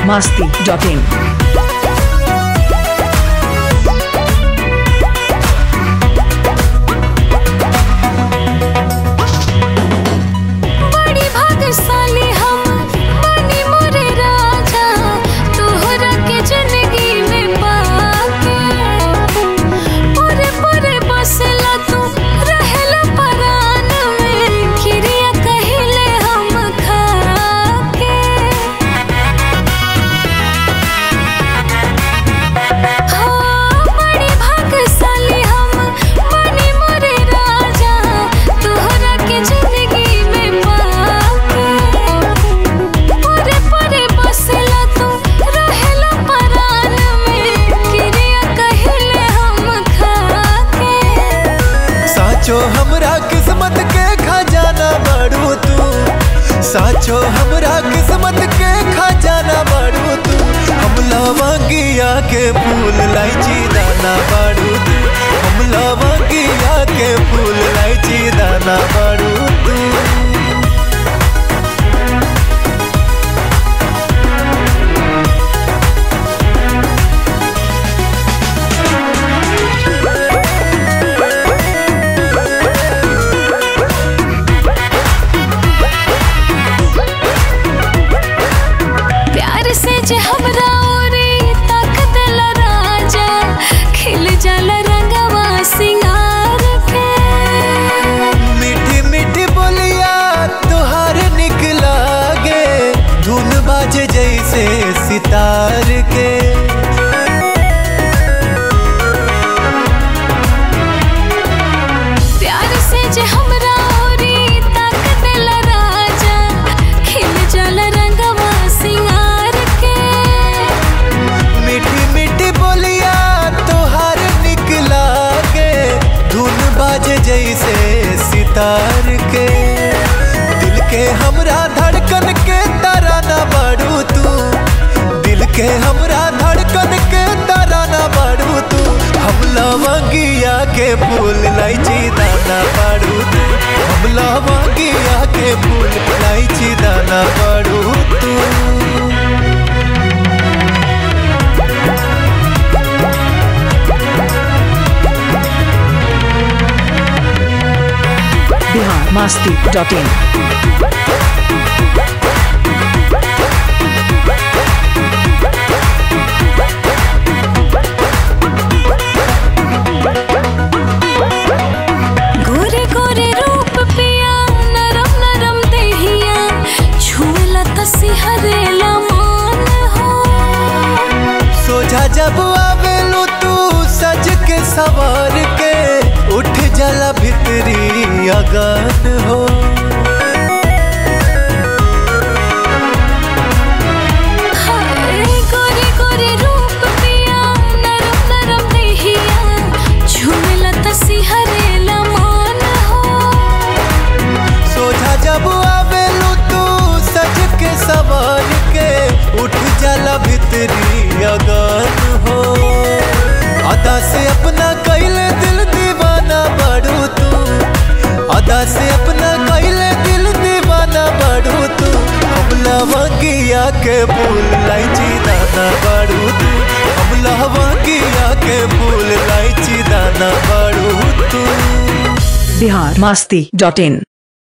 masti.in. बड़ी भाग्यशाली हम बनी मोरे राजा तोहरा के जिंदगी में पाके पूरे पूरे बसला तू रहेला परान में खिरिया कहिले हम खाके हाँ बड़ी भाग्यशाली हम बनी मोरे राजा तोहरा के जिंदगी में पाके पूरे पूरे बसला तू रहेला परान में किरिया कहिले हम खाके साचो हमरा किस्मत के खजाना बाड़ू तू साचो हमरा किस्मत के खजाना बाड़ू तू हम लवंगिया के फूल लाइची दाना बाड़ू तू हम लवंगिया के फूल लाइची दाना बाड़ू तू प्यार से जे हमरा ओरे ताकत ला राजा खिल जाला रंगवा सिंगार के मीठी मीठी बोलिया तुहार निक लागे धुन बाजे जैसे सितार के प्यार से जे हमरा ओरे ताकत ला राजा खिल जाला रंगवा सिंगार के मीठी मीठी बोलिया तुहार निक लागे धुन बाजे जैसे सितार के दिल के हमरा धड़कन के तराना बाड़ू तू दिल के हमरा धड़कन के तराना बाड़ू तू हम लवंगिया के फूल लाइची दाना बाड़ू तू हम लवंगिया के फूल लाइची दाना बाड़ू तू Bihar masti.in. गोरे गोरे रूप पिया नरम नरम देहिया छुएला त सिहरेला मान हो सोझा जब आवेलू तू सज के सवार के उठ जला भितरी अगन हो हाय गोरे गोरे रूप पिया नरम नरम देहिया छुएला त सिहरेला मान हो सोझा जब आवेलू तू सज के सवार के उठ जला भितरी अगन हो अदा से अपना कैले दिल दीवाना बड़ू तू अदा से अपना कैले दिल दीवाना बड़ू तू हम लवंगिया के फूल लाइची दाना बड़ू तू हम लवंगिया के फूल लाइची दाना बड़ू तू Bihar masti.in.